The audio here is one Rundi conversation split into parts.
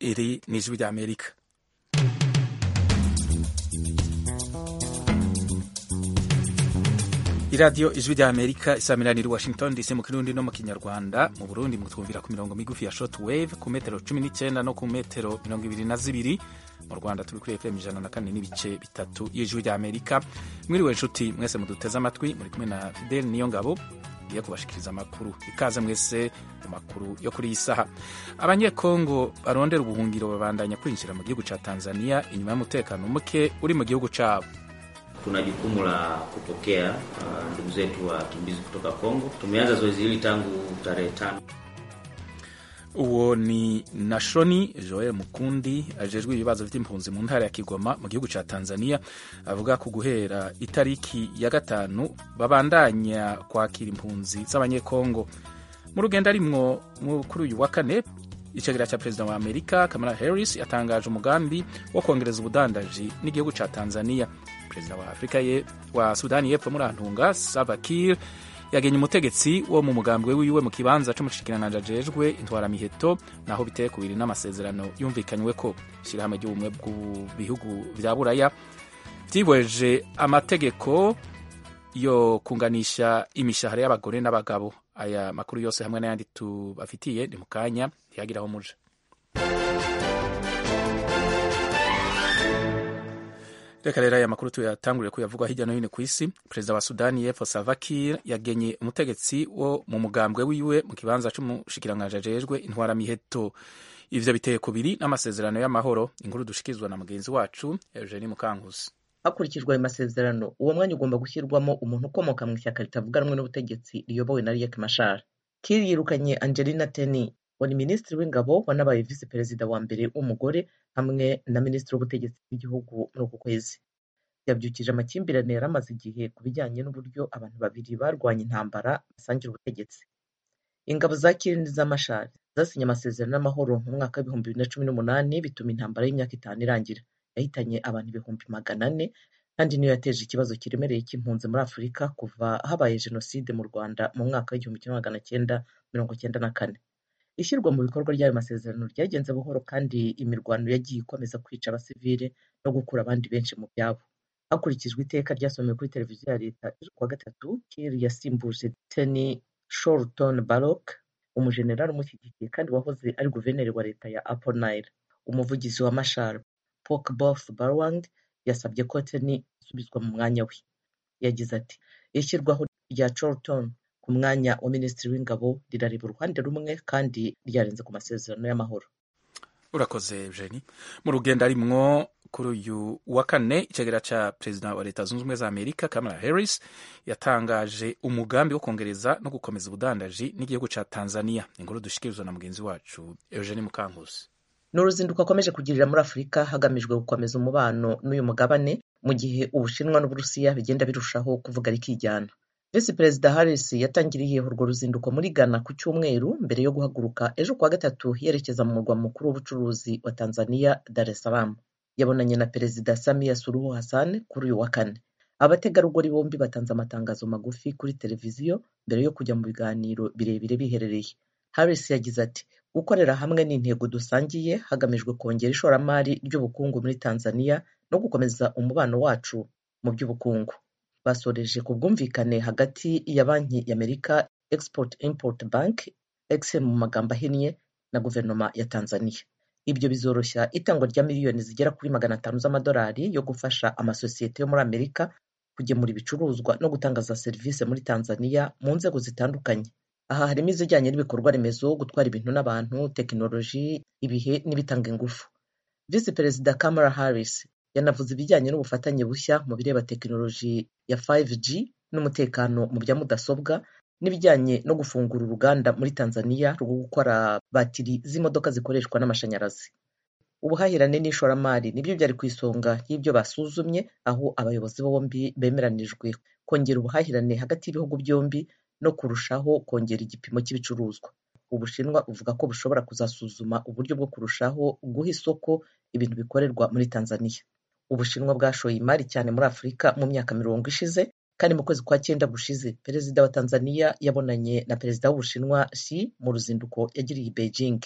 iri ni ijwi rya amerika iradiyo ijwi rya amerika isamiraniye washington dc mu kirundi no mu kinyarwanda mu burundi mutwumvira ku mirongo migufi ya short wave ku metero cumi n'icyenda no ku metero mirongo ibiri na zibiri mu rwanda turi kuri fm ijana na kane n'ibice bitatu y'ijwi rya amerika mwiriwe nshuti mwese muduteze amatwi muri kumwe na fidel niyo ngabo ngiye kubashikiriza amakuru ikaze mwese mu makuru yo kuri iyi saha abanyekongo barondera ubuhungiro babandanya kwinjira mu gihugu ca tanzania inyuma y'umutekano muke uri mu gihugu cabo Tuna jukumu la kupokea uh, ndugu zetu wakimbizi kutoka Kongo. Tumeanza zoezi hili tangu tarehe tano. uwo ni nashoni joel mukundi ajejwe ibibazo vy'impunzi mu ntara ya kigoma mu gihugu ca tanzania avuga ku guhera itariki ya gatanu babandanya kwakira impunzi z'abanyekongo mu rugendo arimwo kuri uyu wa kane icegera ca perezida wa amerika kamala harris yatangaje umugambi wo kongereza ubudandaji n'igihugu ca tanzania perezida wa afrika ye wa sudani y'epfo muri antunga salva kiir yagenye umutegetsi wo mu mugambwe wiwe mu kibanza c'umushikiranganji ajejwe intwaramiheto naho biteye kubiri n'amasezerano yumvikanywe ko ishirahamwe ry'ubumwe bw'ibihugu vya buraya vyibweje amategeko yo kunganisha imishahara y'abagore n'abagabo aya makuru yose hamwe n'ayandi tubafitiye ni mu kanya ntiyagira aho muje reka rero aya makuru tuyatangurire kuyavugwa hirya no hino ku isi perezida wa sudani y'epfo salva kiir yagenye umutegetsi wo mu mugambwe wiwe mu kibanza c'umushikiranganji ajejwe intwaramiheto ivyo biteye kubiri n'amasezerano y'amahoro inkuru dushikirizwa na mugenzi wacu eugenie mukankusi hakurikijwe ayo masezerano uwo mwanya ugomba gushyirwamo umuntu ukomoka mu ishyaka ritavuga rumwe n'ubutegetsi riyobowe na riek mashar kiir yirukanye angelina teny wari minisitiri w'ingabo wanabaye visi perezida wa mbere w'umugore hamwe na minisitiri w'ubutegetsi bw'igihugu muri uku kwezi yabyukije amakimbirane yari amaze igihe ku bijyanye n'uburyo abantu babiri barwanya intambara basangira ubutegetsi ingabo za kiir n'iz'amashari zasinye amasezerano y'amahoro mu mwaka w'ibihumbi bibiri na cumi n'umunani bituma intambara y'imyaka itanu irangira yahitanye abantu ibihumbi magana ane kandi niyo yateje ikibazo kiremereye cy'impunzi muri afurika kuva habaye jenoside mu rwanda mu mwaka w'igihumbi kimwe magana cyenda mirongo cyenda na kane ishyirwa mu bikorwa ry'ayo masezerano ryagenze buhoro kandi imirwano yagiye ikomeza kwica abasivile no gukura abandi benshi mu byabo hakurikijwe iteka ryasomewe kuri televiziyo ya leta ejo kuwa gatatu kir yasimbuje teny shorton barok umujenerali umushyigikiye kandi wahoze ari guverineri wa leta ya upper nile umuvugizi wa mashar pokebof barwang yasabye ko teny isubizwa mu mwanya we yagize ati ishyirwaho rya chorton ku mwanya wa minisitiri w'ingabo rirareba uruhande rumwe kandi ryarenze ku masezerano y'amahoro urakoze eugenie mu rugendo arimwo kuri uyu wa kane icegera ca perezida wa leta zunze ubumwe za amerika kamala harris yatangaje umugambi wo kongereza no gukomeza ubudandaji n'igihugu ca tanzania inkuru dushikirizwa na mugenzi wacu eugenie mukankusi ni uruzinduko akomeje kugirira muri afurika hagamijwe gukomeza umubano n'uyu mugabane mu gihe ubushinwa n'uburusiya bigenda birushaho kuvuga rikijyana visi perezida harris yatangiriye urwo ruzinduko muri ghana ku cyumweru mbere yo guhaguruka ejo kuwa gatatu yerekeza mu murwa mukuru w'ubucuruzi wa tanzania dar es salaam yabonanye na perezida samia suruhu hassan kuri uyu wa kane abategarugori bombi batanze amatangazo magufi kuri televiziyo mbere yo kujya mu biganiro birebire biherereye harris yagize ati gukorera hamwe ni intego dusangiye hagamijwe kongera ishoramari ry'ubukungu muri tanzania no gukomeza umubano wacu mu by'ubukungu basoreje ku bwumvikane hagati ya banki y'amerika export import bank exim mu magambo ahinnye na guverinoma ya tanzania ibyo bizoroshya itangwa rya miliyoni zigera kuri magana atanu z'amadolari yo gufasha amasosiyete yo muri amerika kugemura ibicuruzwa no gutanga za serivisi muri tanzania mu nzego zitandukanye aha harimo izijyanye n'ibikorwa remezo gutwara ibintu n'abantu tekinoloji ibihe n'ibitanga ingufu visi perezida kamala harris yanavuze ibijyanye n'ubufatanye bushya mu bireba tekinoloji ya 5G n'umutekano mu bya mudasobwa n'ibijyanye no gufungura uruganda muri Tanzania rwo gukora batiri z'imodoka zikoreshwa n'amashanyarazi ubuhahirane n'ishoramari nibyo byari ku isonga y'ibyo basuzumye aho abayobozi bombi bemeranijwe kongera ubuhahirane hagati y'ibihugu byombi no kurushaho kongera igipimo cy'ibicuruzwa ubushinwa buvuga ko bushobora kuzasuzuma uburyo bwo kurushaho guha isoko ibintu bikorerwa muri Tanzania ubushinwa bwashoye imari cyane muri afurika mu myaka mirongo ishize kandi mu kwezi kwa cyenda gushize perezida wa tanzania yabonanye na perezida w'ubushinwa xi mu ruzinduko yagiriye i beijing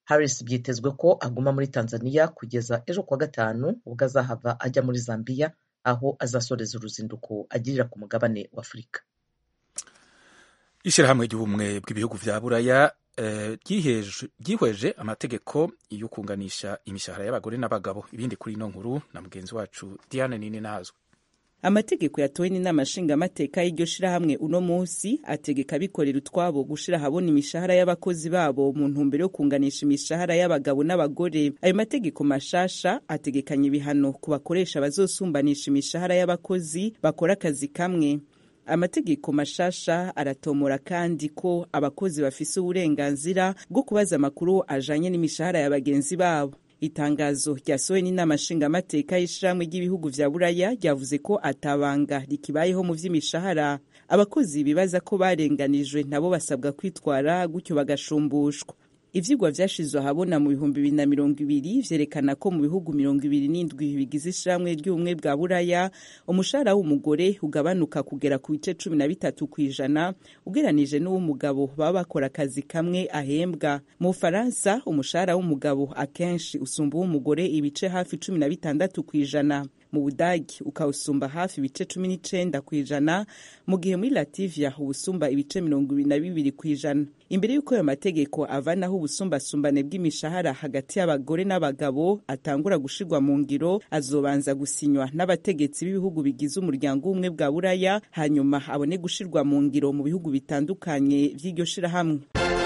Harris byitezwe ko aguma muri Tanzania kugeza ejo kuwa gatanu ubwo azahava ajya muri Zambia aho azasoreza uruzinduko agirira ku mugabane wa Afurika ishyirahamwe ry'ubumwe bw'ibihugu vya buraya ryihweje amategeko yo kunganisha imishahara y'abagore n'abagabo ibindi kuri ino nkuru na mugenzi wacu Diane Nini nazwe amategeko yatowe n'inama nshingamateka y'iryo shirahamwe uno munsi ategeka abikorera utwabo gushira ahabona imishahara y'abakozi babo mu ntumbero yo kunganisha imishahara y'abagabo n'abagore ayo mategeko mashasha ategekanya ibihano ku bakoresha bazosumbanisha imishahara y'abakozi bakora akazi kamwe amategeko mashasha aratomora kandi ko abakozi bafise uburenganzira bwo kubaza amakuru ajanye n'imishahara ya bagenzi babo itangazo ryasohowe n'inama nshingamateka y'ishirahamwe ry'ibihugu vya buraya ryavuze ko atabanga rikibayeho mu vy'imishahara abakozi bibaza ko barenganijwe nabo basabwa kwitwara gutyo bagashumbushwa ivyigwa vyashizwe ahabona mu bihumbi bibiri na mirongo ibiri vyerekana ko mu bihugu mirongo ibiri n'indwi bigize ishirahamwe ry'ubumwe bwa buraya umushahara w'umugore ugabanuka kugera ku bice cumi na bitatu kw'ijana ugeranije n'uw'umugabo baba bakora akazi kamwe ahembwa mu bufaransa umushahara w'umugabo akenshi usumba uw'umugore ibice hafi cumi na bitandatu kw'ijana mu budagi ukawusumba hafi ibice cumi n'icenda kw'ijana mu gihe muri lativia ubusumba ibice mirongo ibiri na bibiri kw'ijana imbere y'uko ayo mategeko avanaho ubusumbasumbane bw'imishahara hagati y'abagore n'abagabo atangura gushirwa mu ngiro azobanza gusinywa n'abategetsi b'ibihugu bigize umuryango w'ubumwe bwa buraya hanyuma abone gushirwa mu ngiro mu bihugu bitandukanye vy'iryo shirahamwe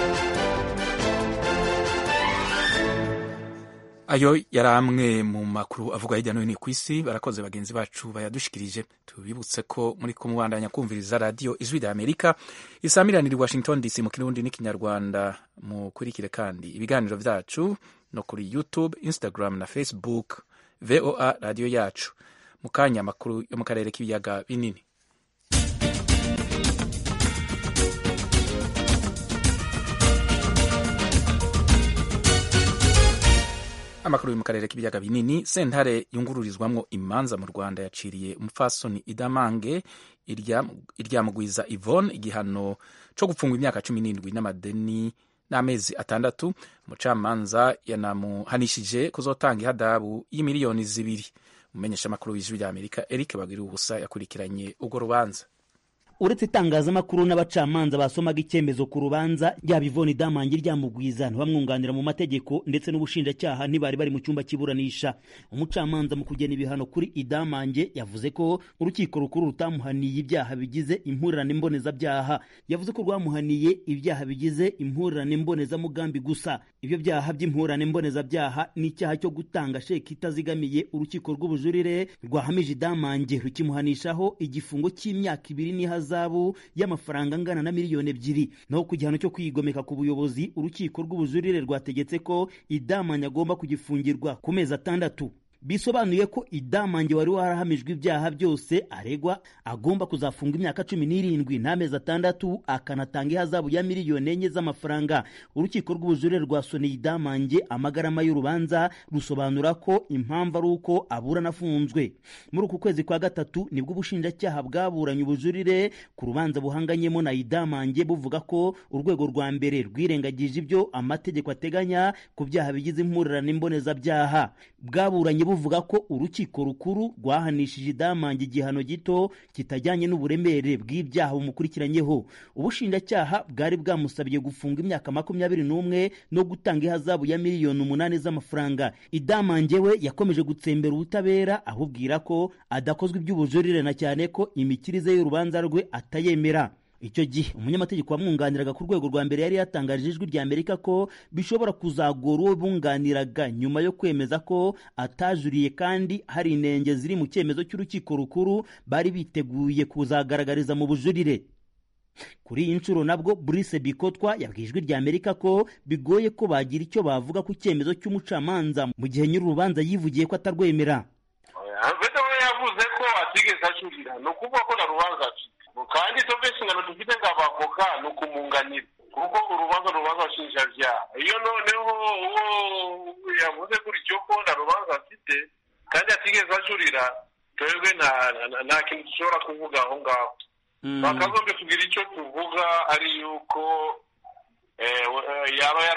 ayo yari amwe mu makuru avuga hirya no hino ku isi barakoze bagenzi bacu bayadushikirije tubibutse ko muri kumubandanya kumviriza radiyo ijwi rya amerika isamiranira i washington dc mu kirundi n'ikinyarwanda mukurikire kandi ibiganiro vyacu no kuri youtube instagram na facebook voa radiyo yacu mu kanya amakuru yo mu karere k'ibiyaga binini amakuru yo mu karere k'ibiyaga binini sentare yungururizwamwo imanza mu rwanda yaciriye umupfasoni idamange iryamugwiza ivone igihano co gupfungwa imyaka cumi n'indwi n'amadeni n'amezi atandatu umucamanza yanamuhanishije kuzotanga ihadabu y'imiliyoni zibiri umumenyesha amakuru w'ijwi rya amerika eric bagira ubusa yakurikiranye urwo rubanza uretse itangazamakuru n'abacamanza basomaga icyemezo ku rubanza ryaba ivoni damangi ryamugwiza ntibamwunganira mu mategeko ndetse n'ubushinjacyaha ntibari bari mu cyumba cy'iburanisha umucamanza mu kugena ibihano kuri idamange yavuze ko urukiko rukuru rutamuhaniye ibyaha bigize impurirane mbonezabyaha yavuze ko rwamuhaniye ibyaha bigize impurirane mbonezamugambi gusa ibyo byaha by'impurirane mbonezabyaha ni icyaha cyo gutanga sheki itazigamiye urukiko rw'ubujurire rwahamije idamange rukimuhanishaho igifungo cy'imyaka ibiri n'ihazabu ihazabu y'amafaranga angana na miliyoni ebyiri naho ku gihano cyo kwigomeka ku buyobozi urukiko rw'ubujurire rwategetse ko idamanya agomba kugifungirwa ku mezi atandatu bisobanuye ko idamange wari warahamijwe ibyaha byose aregwa agomba kuzafunga imyaka cumi n'irindwi n'amezi atandatu akanatanga ihazabu ya miliyoni enye z'amafaranga urukiko rw'ubujurire rwasoneye idamange amagarama y'urubanza rusobanura ko impamvu ari uko aburana afunzwe muri uku kwezi kwa gatatu nibwo ubushinjacyaha bwaburanye ubujurire ku rubanza buhanganyemo na idamange buvuga ko urwego rwa mbere rwirengagije ibyo amategeko ateganya ku byaha bigize impurirane mbonezabyaha bwaburanye buvuga ko urukiko rukuru rwahanishije idamange igihano gito kitajyanye n'uburemere bw'ibyaha bumukurikiranyeho ubushinjacyaha bwari bwamusabye gufunga imyaka makumyabiri n'umwe no gutanga ihazabu ya miliyoni umunani z'amafaranga idamange we yakomeje gutsembera ubutabera ahubwira ko adakozwe iby'ubujurire na cyane ko imikirize y'urubanza rwe atayemera icyo gihe umunyamategeko wamwunganiraga ku rwego rwa mbere yari yatangarije ijwi rya amerika ko bishobora kuzagora uwo bunganiraga nyuma yo kwemeza ko atajuriye kandi hari inenge ziri mu cyemezo cy'urukiko rukuru bari biteguye kuzagaragariza mu bujurire kuri iyi nshuro nabwo Brice Bikotwa yabwiye ijwi rya Amerika ko bigoye ko bagira icyo bavuga ku cyemezo cy'umucamanza mu gihe nyir'urubanza yivugiye ko atarwemera yavuze ko atigeze ajurira ni ukuvuga ko na rubanza kandi twebwe inshingano dufite nk'abavoka ni ukumunganira kuko urubanza rubanza nshinjabyaha iyo noneho uwo yavuze gutyo ko na rubanza afite kandi atigeze ajurira twebwe nta kintu dushobora kuvuga aho ngaho bakagombye kugira icyo tuvuga ari yuko yaba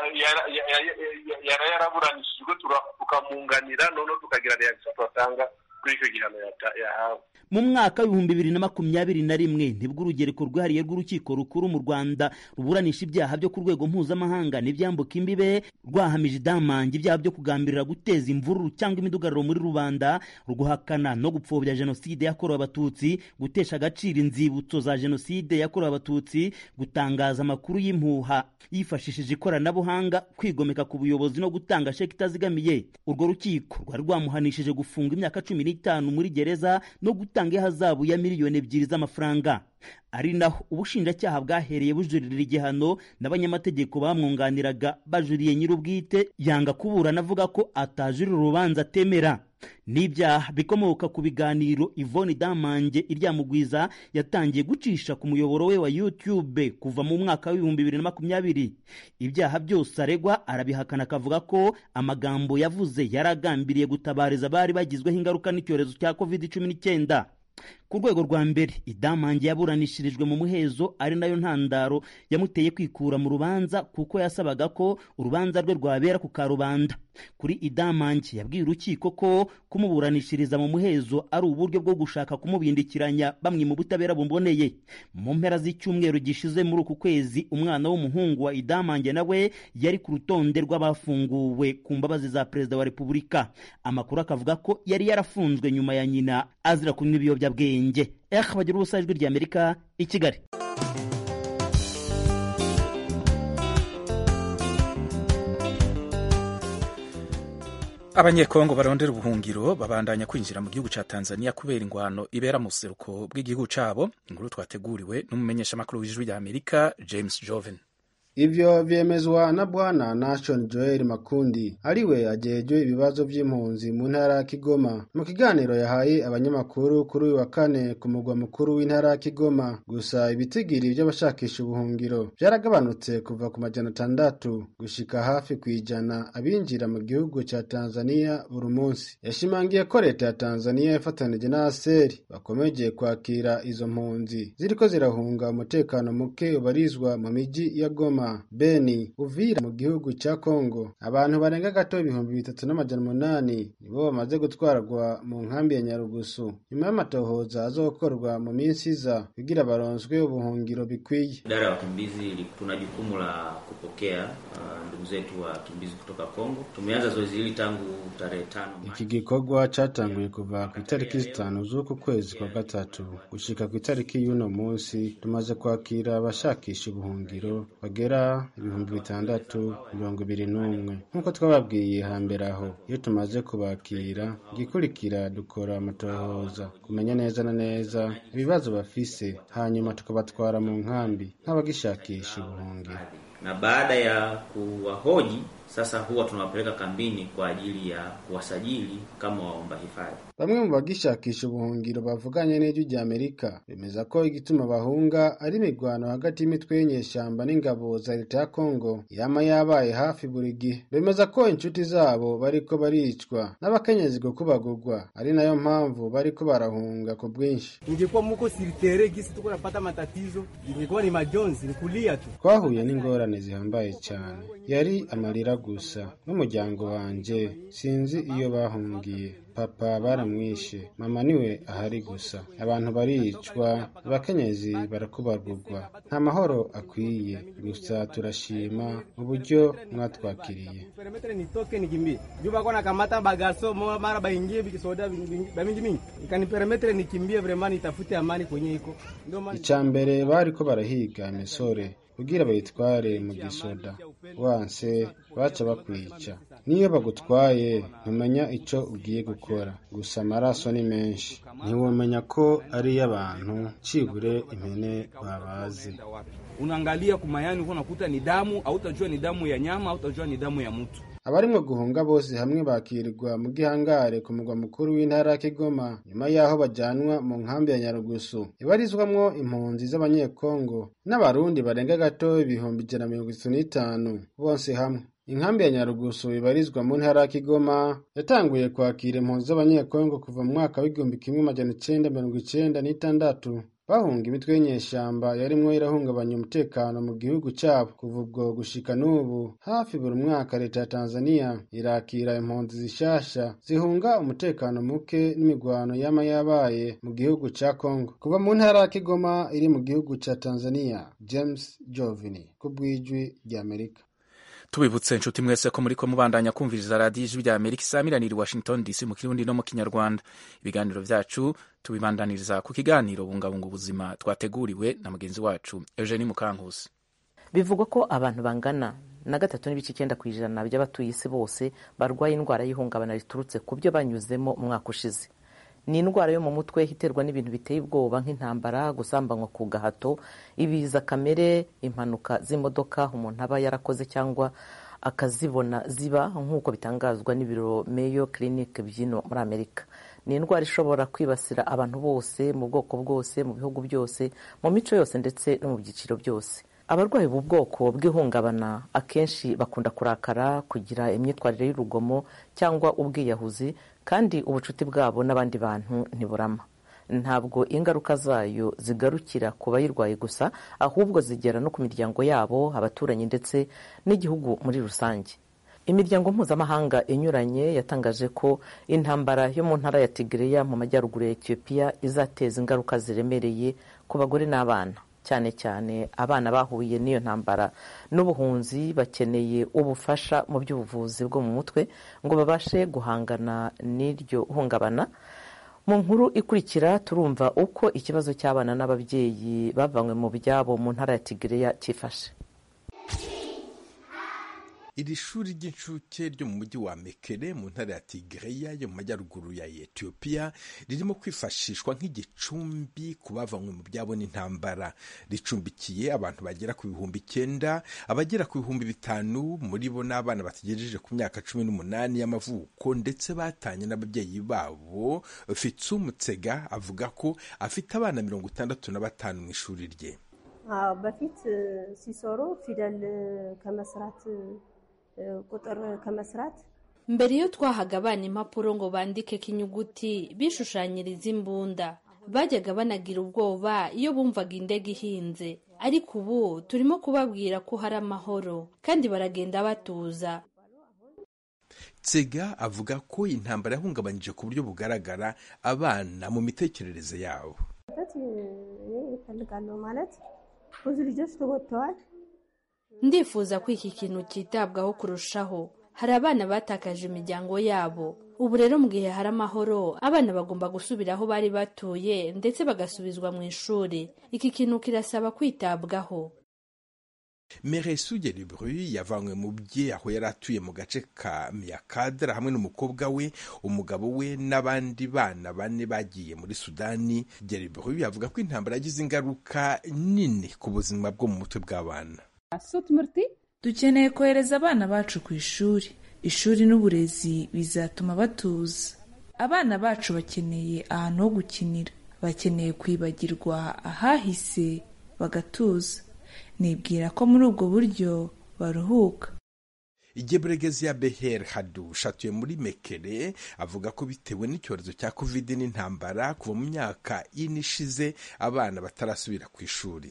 yara yaraburanishijwe tukamunganira noneho tukagira reaction twatanga kuri icyo gihano yahawe mu mwaka w'ibihumbi bibiri na makumyabiri na rimwe nibwo urugereko rwihariye rw'urukiko rukuru mu rwanda ruburanisha ibyaha byo ku rwego mpuzamahanga n'ibyambuka imbibe rwahamije idamange ibyaha byo kugambirira guteza imvururu cyangwa imidugararo muri rubanda ruguhakana no gupfobya jenoside yakorewe abatutsi gutesha agaciro inzibutso za jenoside yakorewe abatutsi gutangaza amakuru y'impuha yifashishije ikoranabuhanga kwigomeka ku buyobozi no gutanga sheki itazigamiye urwo rukiko rwari rwamuhanishije gufunga imyaka cumi n'itanu muri gereza no gutanga ihazabu ya miliyoni ebyiri z'amafaranga ari naho ubushinjacyaha bwahereye bujuririra igihano n'abanyamategeko bamwunganiraga bajuriye nyir'ubwite yanga kuburana avuga ko atajurira urubanza atemera n'ibyaha bikomoka ku biganiro Yvonne Damange iryamugwiza yatangiye gucisha ku muyoboro we wa YouTube kuva mu mwaka w'ibihumbi bibiri na makumyabiri ibyaha byose aregwa arabihakana akavuga ko amagambo yavuze yaragambiriye gutabariza abari bagizweho ingaruka n'icyorezo cya covid cumi n'icyenda ku rwego rwa mbere idamange yaburanishirijwe mu muhezo ari nayo ntandaro yamuteye kwikura mu rubanza kuko yasabaga ko urubanza rwe rwabera ku karubanda kuri idamange yabwiye urukiko ko kumuburanishiriza mu muhezo ari uburyo bwo gushaka kumubindikiranya bamwe mu butabera buboneye mu mpera z'icyumweru gishize muri uku kwezi umwana w'umuhungu wa idamange nawe yari ku rutonde rw'abafunguwe ku mbabazi za perezida wa repubulika amakuru akavuga ko yari yarafunzwe nyuma ya nyina azira kunywa ibiyobyabwenge eh bagira ubusa ijwi ry'amerika i kigali abanyekongo barondera ubuhungiro babandanya kwinjira mu gihugu ca tanzania kubera ingwano ibera mu buseruko bw'igihugu cabo inkuru twateguriwe n'umumenyeshamakuru w'ijwi rya amerika james joven ivyo vyemezwa na bwana nation joel makundi ariwe ajejwe ibibazo vy'impunzi mu ntara ya kigoma mu kiganiro yahaye abanyamakuru kuri uyu wa kane ku mugwa mukuru w'intara ya kigoma gusa ibitigiri vy'abashakisha ubuhungiro vyaragabanutse kuva ku majana atandatu gushika hafi kw'ijana abinjira mu gihugu ca tanzania buri munsi yashimangiye ko leta ya tanzania ifatanije na aseri bakomeje kwakira izo mpunzi ziriko zirahunga umutekano muke ubarizwa mu miji ya goma beni uvira mu gihugu cya kongo abantu barenga gato ibihumbi bitatu n'amajana umunani nibo bamaze gutwarwa mu nkambi ya nyarugusu nyuma y'amatohoza azokorwa mu minsi iza kugira baronswe ubuhungiro bikwiye idara ya wakimbizi tuna jukumu la kupokea uh, ndugu zetu wakimbizi kutoka kongo tumeanza zoezi hili tangu tarehe tano iki gikorwa catanguye kuva ku itariki zitanu z'uku kwezi kwa gatatu gushika ku itariki y'uno munsi tumaze kwakira abashakisha ubuhungiro bagera ibihumbi bitandatu mirongo ibiri n'umwe nk'uko twababwiye hambere aho iyo tumaze kubakira igikurikira dukora amatohoza kumenya neza na neza ibibazo bafise hanyuma tukabatwara mu nkambi nk'abagishakisha ubuhungiro na baada ya kuwahoji sasa huwa tunawapeleka kambini kwa ajili ya kuwasajili kama waomba hifadhi. Bamwe mu bagishakisha ubuhungiro bavuganye n'ijwi rya Amerika bemeza ko igituma bahunga ari imirwano hagati y'imitwe y'inyeshyamba n'ingabo za leta ya Kongo yama yabaye hafi buri gihe. Bemeza ko inshuti zabo bariko baricwa n'abakenyezi gukubagurwa ari nayo mpamvu bariko barahunga ku bwinshi. Ingekuwa muko siritere gisi tuko napata matatizo, ingekuwa ni majonzi, ni kulia tu. Twahuye n'ingorane zihambaye cyane, yari amarira gusa n'umuryango wanje sinzi iyo bahungiye papa baramwishe mama niwe ahari gusa abantu baricwa abakenyezi barakubarurwa nta mahoro akwiye gusa turashima uburyo mwatwakiriye Perimetre nitoke nikimbie. Juu bako nakamata bagaso mara baingie bikisoda bamingi mingi. Ikaniperemetre nikimbie vraiment nitafute amani kwenye iko. Ndio maana icya mbere bariko barahiga imisore kugira bayitware mu gisoda wanse baca bakwica niyo bagutwaye ntumenya ico ugiye gukora gusa amaraso ni menshi ntiwomenya ko ari iy'abantu cibure impene babaze unaangalia kumayani uko nakuta ni damu, hautajua ni damu ya nyama, hautajua ni damu ya mtu. abarimwo guhunga bose hamwe bakirirwa mu gihangare ku mugwa mukuru w'intara ya Kigoma nyuma y'aho bajanwa mu nkambi ya Nyarugusu ibarizwamwo impunzi z'abanyekongo n'abarundi barenga gato ibihumbi ijana mirongo itatu n'itanu bose hamwe inkambi ya Nyarugusu ibarizwa mu ntara ya Kigoma yatanguye kwakira impunzi z'abanyekongo kuva mu mwaka w'igihumbi kimwe majana icenda mirongo icenda n'itandatu bahunga imitwe y'inyeshamba yarimwo irahungabanya umutekano mu gihugu cyabo kuva ubwo gushika n'ubu hafi buri mwaka leta ya tanzania irakira impunzi zishasha zihunga umutekano muke n'imigwano yama yabaye mu gihugu ca congo kuva mu ntara ya kigoma iri mu gihugu ca tanzania james jovini ku bw'ijwi ry'amerika tubibutse inshuti mwese ko muri ko mubandanya kumviriza radiyo ijwi rya amerika isaamiranira i washington dc mu kirundi no mu kinyarwanda ibiganiro vyacu tubibandaniriza ku kiganiro bungabunga ubuzima twateguriwe na mugenzi wacu eugenie mukankusi bivugwa ko abantu bangana na gatatu n'ibice icyenda ku ijana by'abatuye isi bose barwaye indwara y'ihungabana riturutse ku byo banyuzemo umwaka ushize ni indwara yo mu mutwe iterwa n'ibintu biteye ubwoba nk'intambara gusambanywa ku gahato ibiza kamere impanuka z'imodoka umuntu aba yarakoze cyangwa akazibona ziba nk'uko bitangazwa n'ibiro Mayo Clinic byino muri Amerika ni indwara ishobora kwibasira abantu bose mu bwoko bwose mu bihugu byose mu mico yose ndetse no mu byiciro byose abarwayi ubu bwoko bw'ihungabana akenshi bakunda kurakara kugira imyitwarire y'urugomo cyangwa ubwiyahuzi kandi ubucuti bwabo n'abandi bantu ntiburama ntabwo ingaruka zayo zigarukira ku bayirwaye gusa ahubwo zigera no ku miryango yabo abaturanyi ndetse n'igihugu muri rusange imiryango mpuzamahanga inyuranye yatangaje ko intambara yo mu ntara ya Tigreya mu majyaruguru ya Ethiopia izateza ingaruka ziremereye ku bagore n'abana cyane cyane abana bahuye n'iyo ntambara n'ubuhunzi bakeneye ubufasha mu by'ubuvuzi bwo mu mutwe ngo babashe guhangana n'iryo hungabana mu nkuru ikurikira turumva uko ikibazo cy'abana n'ababyeyi bavanywe mu byabo mu ntara ya Tigreya cyifashe iri shuri ry'incuke ryo mu mujyi wa mekere mu ntara ya tigreya yo mu majyaruguru ya etiyopiya ririmo kwifashishwa nk'igicumbi ku bavanywe mu byabo n'intambara ricumbikiye abantu bagera ku bihumbi icyenda abagera ku bihumbi bitanu muri bo n'abana bategereje ku myaka cumi n'umunani y'amavuko ndetse batanye n'ababyeyi babo fitsu mutsega avuga ko afite abana mirongo itandatu na batanu mu ishuri rye በፊት ሲሰሩ ፊደል ከመስራት ቁጥር ከመስራት mbere iyo twahaga abana impapuro ngo bandikeko inyuguti bishushanyiriza imbunda bajyaga banagira ubwoba iyo bumvaga indege ihinze ariko ubu turimo kubabwira ko hari amahoro kandi baragenda batuza tsega avuga ko intambara yahungabanyije ku buryo bugaragara abana mu mitekerereze yabo ይፈልጋለሁ ማለት ብዙ ልጆች ተጎድተዋል ndifuza ko iki kintu cyitabwaho kurushaho hari abana batakaje imiryango yabo ubu rero mu gihe hari amahoro abana bagomba gusubira aho bari batuye ndetse bagasubizwa mu ishuri iki kintu kirasaba kwitabwaho meresu geribru yavanywe mu bye aho yari atuye mu gace ka miyakadara hamwe n'umukobwa we umugabo we n'abandi bana bane bagiye muri sudani geribru yavuga ko intambara yagize ingaruka nini ku buzima bwo mu mutwe bw'abana dukeneye kohereza abana bacu ku ishuri ishuri n'uburezi bizatuma batuza abana bacu bakeneye ahantu ho gukinira bakeneye kwibagirwa ahahise bagatuza nibwira ko muri ubwo buryo baruhuka igebregezi ya beher hadush atuye muri mekere avuga ko bitewe n'icyorezo cya covid n'intambara kuva mu myaka ine ishize abana batarasubira ku ishuri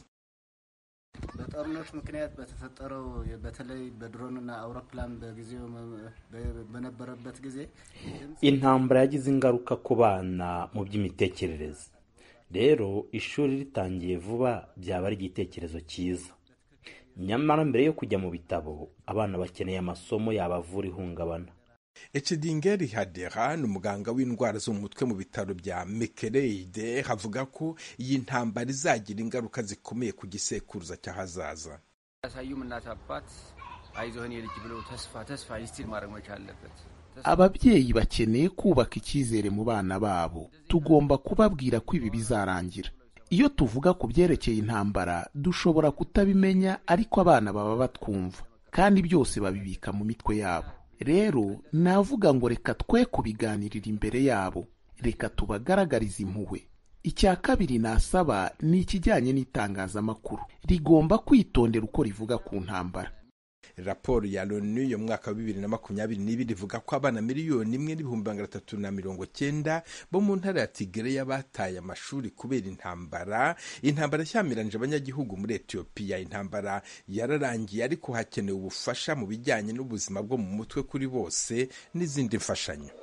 በጦርነቱ ምክንያት በተፈጠረው በተለይ በድሮንና አውሮፕላን በጊዜው በነበረበት ጊዜ intambara yagize ingaruka ku bana mu by'imitekerereze rero ishuri ritangiye vuba byaba ari igitekerezo cyiza nyamara mbere yo kujya mu bitabo abana bakeneye amasomo yabavura ihungabana ecedingeri hadera ni umuganga w'indwara zo mu mutwe mu bitaro bya mekereide avuga ko iyi ntambara izagira ingaruka zikomeye ku gisekuruza cy'ahazaza ያሳዩም እናት አባት አይዞህን የልጅ ብሎ ተስፋ ተስፋ ይስቲል ማድረግ መቻል አለበት። ababyeyi bakeneye kubaka icyizere mu bana babo tugomba kubabwira ko ibi bizarangira iyo tuvuga ku byerekeye intambara dushobora kutabimenya ariko abana baba batwumva kandi byose babibika mu mitwe yabo rero navuga ngo reka twe kubiganirira imbere yabo reka tubagaragarize impuhwe icya kabiri nasaba ni ikijyanye n'itangazamakuru rigomba kwitondera uko rivuga ku ntambara raporo ya loni yo mu mwaka wa bibiri na makumyabiri n'ibiri ivuga ko abana miliyoni imwe n'ibihumbi magana atatu na mirongo cyenda bo mu ntara ya tigereya bataye amashuri kubera intambara intambara ishyamiranyije abanyagihugu muri etiyopiya intambara yararangiye ariko hakenewe ubufasha mu bijyanye n'ubuzima bwo mu mutwe kuri bose n'izindi mfashanyo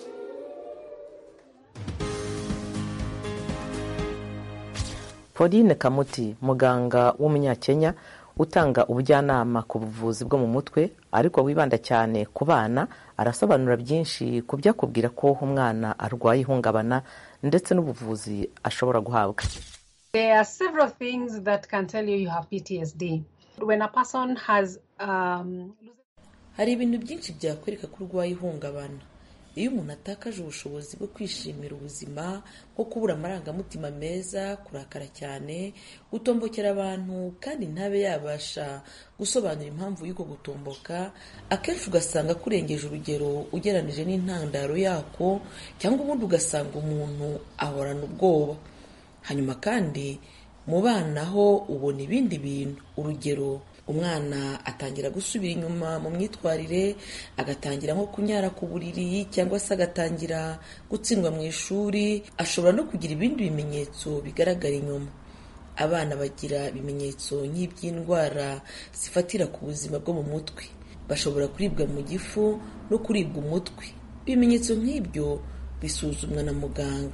pauline kamuti muganga w'umunyakenya utanga ubujyanama ku buvuzi bwo mu mutwe ariko wibanda cyane ku bana arasobanura byinshi ku byakubwira ko umwana arwaye ihungabana ndetse n'ubuvuzi ashobora guhabwa There are several things that can tell you you have PTSD. When a person has um, hari ibintu byinshi byakwereka ko urwaye ihungabana iyo umuntu atakaje ubushobozi bwo kwishimira ubuzima nko kubura amarangamutima meza kurakara cyane gutombokera abantu kandi ntabe yabasha gusobanura impamvu y'uko gutomboka akenshi ugasanga akurengeje urugero ugeranije n'intandaro yako cyangwa ubundi ugasanga umuntu ahorana ubwoba hanyuma kandi mu bana ho ubona ibindi bintu urugero umwana atangira gusubira inyuma mu myitwarire agatangira nko kunyara ku buriri cyangwa se agatangira gutsindwa mu ishuri ashobora no kugira ibindi bimenyetso bigaragara inyuma abana bagira ibimenyetso nk'iby'indwara zifatira ku buzima bwo mu mutwe bashobora kuribwa mu gifu no kuribwa umutwe ibimenyetso nk'ibyo bisuzumwa na muganga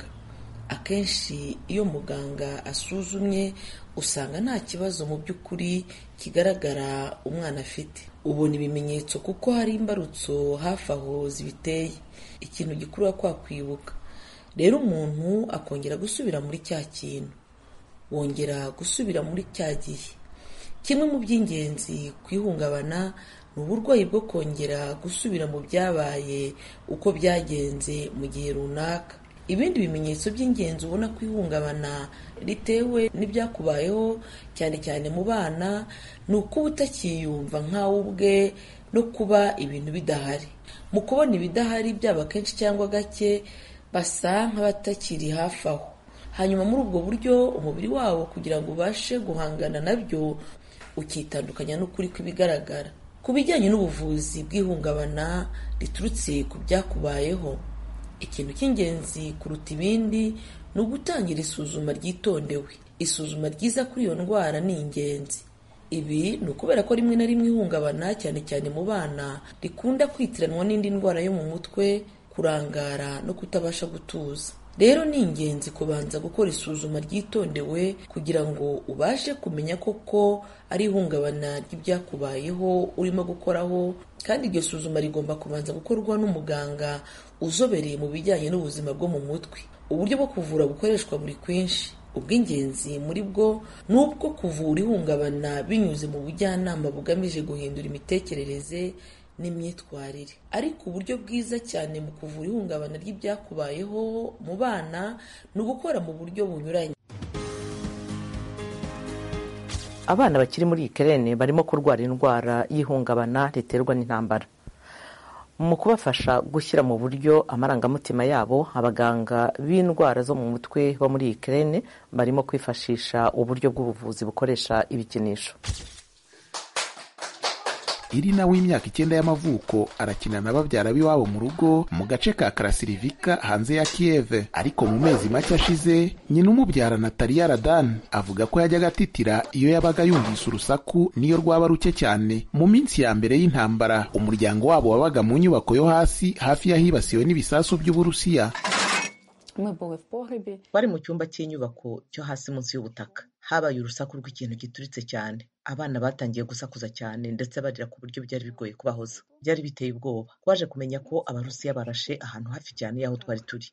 akenshi iyo muganga asuzumye usanga nta kibazo mu by'ukuri kigaragara umwana afite ubona ibimenyetso kuko hari imbarutso hafi aho zibiteye ikintu gikurura kwa kwibuka rero umuntu akongera gusubira muri cya kintu wongera gusubira muri cya gihe kimwe mu by'ingenzi ku ihungabana ni uburwayi bwo kongera gusubira mu byabaye uko byagenze mu gihe runaka ibindi bimenyetso by'ingenzi ubona ko ihungabana ritewe n'ibyakubayeho cyane cyane mu bana ni ukuba utakiyumva nkawe ubwe no kuba ibintu bidahari mu kubona ibidahari byaba kenshi cyangwa gake basa nk'abatakiri hafi aho hanyuma muri ubwo buryo umubiri wabo kugira ngo ubashe guhangana nabyo ukitandukanya n'ukuri kw'ibigaragara ku bijyanye n'ubuvuzi bw'ihungabana riturutse ku byakubayeho ikintu cy'ingenzi kuruta ibindi ni ugutangira isuzuma ryitondewe isuzuma ryiza kuri iyo ndwara ni ingenzi ibi ni ukubera ko rimwe na rimwe ihungabana cyane cyane mu bana rikunda kwitiranwa n'indi ndwara yo mu mutwe kurangara no kutabasha gutuza rero ni ingenzi kubanza gukora isuzuma ryitondewe kugira ngo ubashe kumenya koko ari ihungabana ry'ibyakubayeho urimo gukoraho kandi iryo suzuma rigomba kubanza gukorwa n'umuganga uzobereye mu bijyanye n'ubuzima bwo mu mutwe uburyo bwo kuvura bukoreshwa buri kwinshi ubw'ingenzi muri bwo ni ubwo kuvura ihungabana binyuze mu bujyanama bugamije guhindura imitekerereze n'imyitwarire ariko uburyo bwiza cyane mu kuvura ihungabana ry'ibyakubayeho mu bana ni ugukora mu buryo bunyuranye abana bakiri muri Ukraine barimo kurwara indwara y'ihungabana riterwa n'intambara mu kubafasha gushyira mu buryo amarangamutima yabo abaganga b'indwara zo mu mutwe bo muri Ukraine barimo kwifashisha uburyo bw'ubuvuzi bukoresha ibikinisho irina w'imyaka icyenda y'amavuko arakina na babyara b'iwabo mu rugo mu gace ka karasirivika hanze ya kiyeve ariko mu mezi make ashize nyina umubyara nataliya radan avuga ko yajyaga atitira iyo yabaga yumvise urusaku niyo rwaba ruke cyane mu minsi ya mbere y'intambara umuryango wabo wabaga mu nyubako yo hasi hafi y'ahibasiwe n'ibisasu by'uburusiya bari mu cyumba cy'inyubako cyo hasi munsi y'ubutaka habaye urusaku rw'ikintu gituritse cyane abana batangiye gusakuza cyane ndetse barira ku buryo byari bigoye kubahoza byari biteye ubwoba twaje kumenya ko abarusiya barashe ahantu hafi cyane y'aho twari turi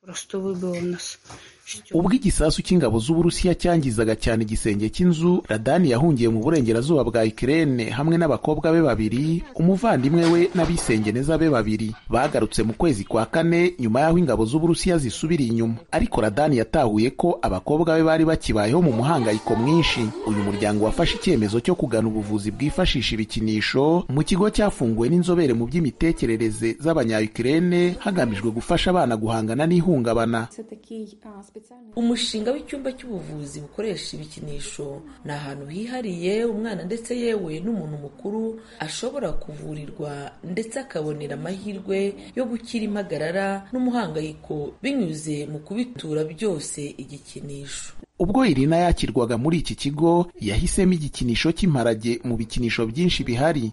ubwo igisasu cy'ingabo z'uburusiya cyangizaga cyane igisenge cy'inzu radani yahungiye mu burengerazuba bwa ikirere hamwe n'abakobwa be babiri umuvandimwe we n'abisengeneza be babiri bagarutse mu kwezi kwa kane nyuma y'aho ingabo z'uburusiya zisubiriye inyuma ariko radani yatahuye ko abakobwa be bari bakibayeho mu muhangayiko mwinshi uyu muryango wafashe icyemezo cyo kugana ubuvuzi bwifashisha ibikinisho mu kigo cyafunguwe n'inzobere mu by'imitekerereze z'abanyayukirene hagamijwe gufasha abana guhangana n'ihungabana umushinga w'icyumba cy'ubuvuzi bukoresha ibikinisho ni ahantu hihariye umwana ndetse yewe n'umuntu mukuru ashobora kuvurirwa ndetse akabonera amahirwe yo gukira impagarara n'umuhangayiko binyuze mu kubitura byose igikinisho ubwo irina yakirwaga muri iki kigo yahisemo igikinisho cy'imparage mu bikinisho byinshi bihari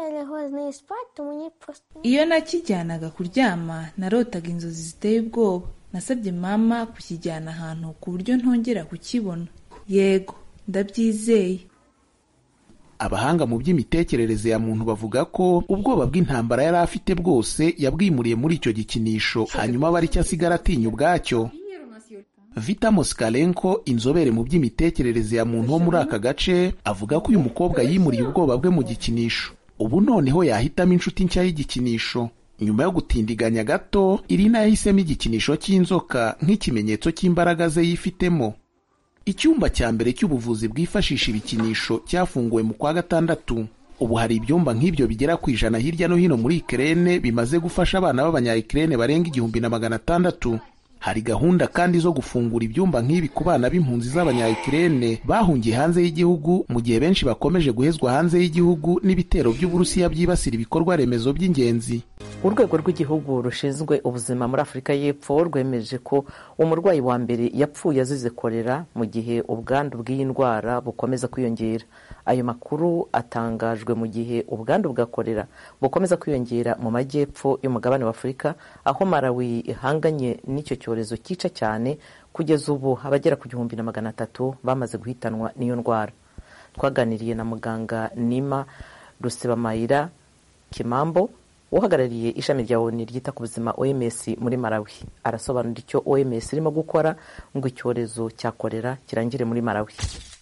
iyo nakijyanaga kuryama narotaga inzozi ziteye ubwoba nasabye mama kukijyana ahantu ku buryo ntongera kukibona yego ndabyizeye abahanga mu by'imitekerereze ya muntu bavuga ko ubwoba bw'intambara yari afite bwose yabwimuriye muri icyo gikinisho hanyuma aba aricyo asigara atinya ubwacyo Vita Moskalenko inzobere mu by'imitekerereze ya muntu wo muri aka gace avuga ko uyu mukobwa yimuriye ubwoba bwe mu gikinisho ubu noneho yahitamo inshuti nshya y'igikinisho nyuma yo gutindiganya gato irina yahisemo igikinisho cy'inzoka nk'ikimenyetso cy'imbaraga ze yifitemo icyumba cya mbere cy'ubuvuzi bwifashisha ibikinisho cyafunguwe mu kwa gatandatu ubu hari ibyumba nk'ibyo bigera ku ijana hirya no hino muri ikirere bimaze gufasha abana b'abanyayikirene barenga igihumbi na magana atandatu hari gahunda kandi zo gufungura ibyumba nk'ibi ku bana b'impunzi z'abanyayikirene bahungiye hanze y'igihugu mu gihe benshi bakomeje guhezwa hanze y'igihugu n'ibitero by'uburusiya byibasira ibikorwa remezo by'ingenzi urwego rw'igihugu rushinzwe ubuzima muri afurika y'epfo rwemeje ko umurwayi wa mbere yapfuye azize korera mu gihe ubwandu bw'iyi ndwara bukomeza kwiyongera ayo makuru atangajwe mu gihe ubwandu bwa korera bukomeza kwiyongera mu majyepfo y'umugabane wa afurika aho malawi ihanganye n'icyo cyorezo cyica cyane kugeza ubu abagera ku gihumbi na magana atatu bamaze guhitanwa n'iyo ndwara twaganiriye na muganga nima rusebamayira kimambo uhagarariye ishami rya oni ryita ku buzima oms muri malawi arasobanura icyo oms irimo gukora ngo icyorezo cya korera kirangire muri malawi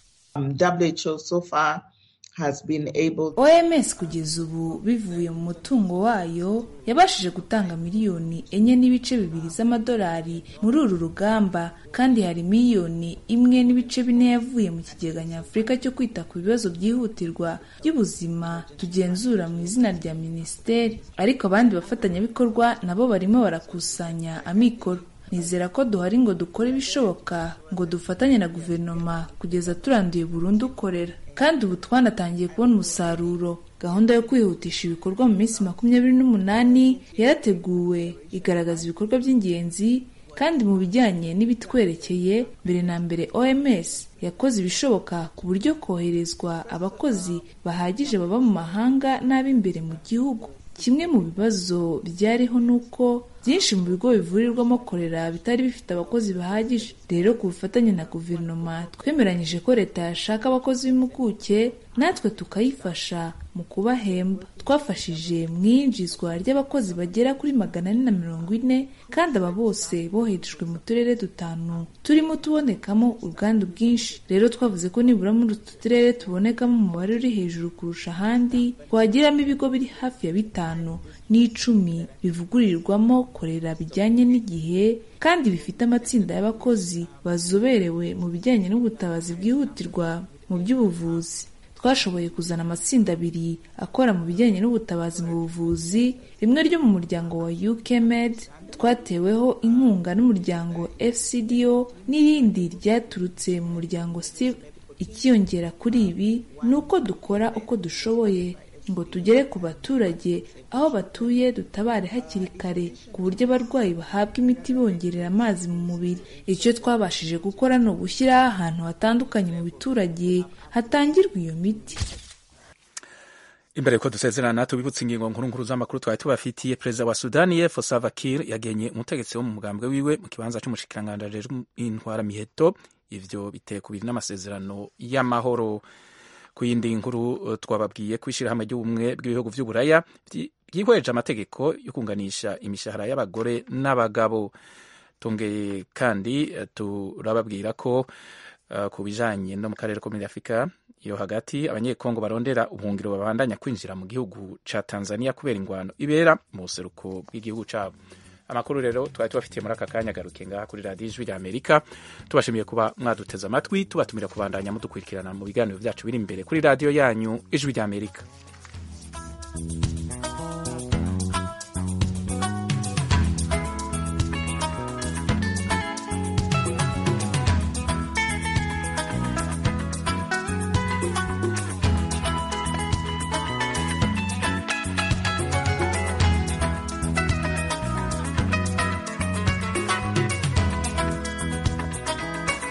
WHO so far has been able oms kugeza ubu bivuye mu mutungo wayo yabashije gutanga miliyoni enye n'ibice bibiri z'amadolari muri uru rugamba kandi hari miliyoni imwe n'ibice bine yavuye mu kigega nyafurika cyo kwita ku bibazo byihutirwa by'ubuzima tugenzura mu izina rya minisiteri ariko abandi bafatanyabikorwa nabo barimo barakusanya amikoro nizera ko duhari ngo dukore ibishoboka ngo dufatanye na guverinoma kugeza turanduye burundu korera kandi ubu twanatangiye kubona umusaruro gahunda yo kwihutisha ibikorwa mu minsi makumyabiri n'umunani yarateguwe igaragaza ibikorwa by'ingenzi kandi mu bijyanye n'ibitwerekeye mbere na mbere oms yakoze ibishoboka ku buryo koherezwa abakozi bahagije baba mu mahanga n'ab'imbere mu gihugu kimwe mu bibazo byariho ni uko byinshi mu bigo bivurirwamo korera bitari bifite abakozi bahagije rero ku bufatanye na guverinoma twemeranyije ko leta yashaka abakozi b'impuguke natwe tukayifasha mu kubahemba twafashije mu iyinjizwa ry'abakozi bagera kuri magana ane na mirongo ine kandi aba bose boherejwe mu turere dutanu turimo tubonekamo ubwandu bwinshi rero twavuze ko nibura muri utu turere tubonekamo umubare uri hejuru kurusha ahandi twagiramo ibigo biri hafi ya bitanu n'icumi bivugurirwamo korera bijyanye n'igihe kandi bifite amatsinda y'abakozi bazoberewe mu bijyanye n'ubutabazi bwihutirwa mu by'ubuvuzi twashoboye kuzana amatsinda abiri akora mu bijyanye n'ubutabazi mu buvuzi rimwe ryo mu muryango wa UKMed twateweho inkunga n'umuryango FCDO n'irindi ryaturutse mu muryango Steve ikiyongera kuri ibi ni uko dukora uko dushoboye ngo tugere ku baturage aho batuye dutabare hakiri kare ku buryo abarwayi bahabwa imiti bongerera amazi mu mubiri icyo twabashije gukora ni ugushyiraho ahantu hatandukanye mu biturage hatangirwa iyo miti imbere yuko dusezerana tubibutse ingingo nkuru nkuru z'amakuru twari tubafitiye perezida wa sudani y'epfo salva kiir yagenye umutegetsi wo mu mugambwe wiwe mu kibanza cy'umushikiranganji ajejwe intwara miheto ivyo biteye kubiri n'amasezerano y'amahoro ku yindi nkuru twababwiye ko ishyirahamwe ry'ubumwe bw'ibihugu by'uburaya byihweje amategeko yo kunganisha imishahara y'abagore n'abagabo tongeye kandi turababwira ko uh, ku bijanye no mu karere ko muri afurika yo hagati abanyekongo barondera ubuhungiro babandanya kwinjira mu gihugu ca tanzania kubera ingwano ibera mu buseruko bw'igihugu cabo amakuru rero twari tubafitiye muri aka kanya agaruke ngaha kuri radiyo ijwi rya amerika tubashimiye kuba mwaduteze amatwi tubatumira kubandanya mudukurikirana mu biganiro byacu biri imbere kuri radiyo yanyu ijwi rya amerika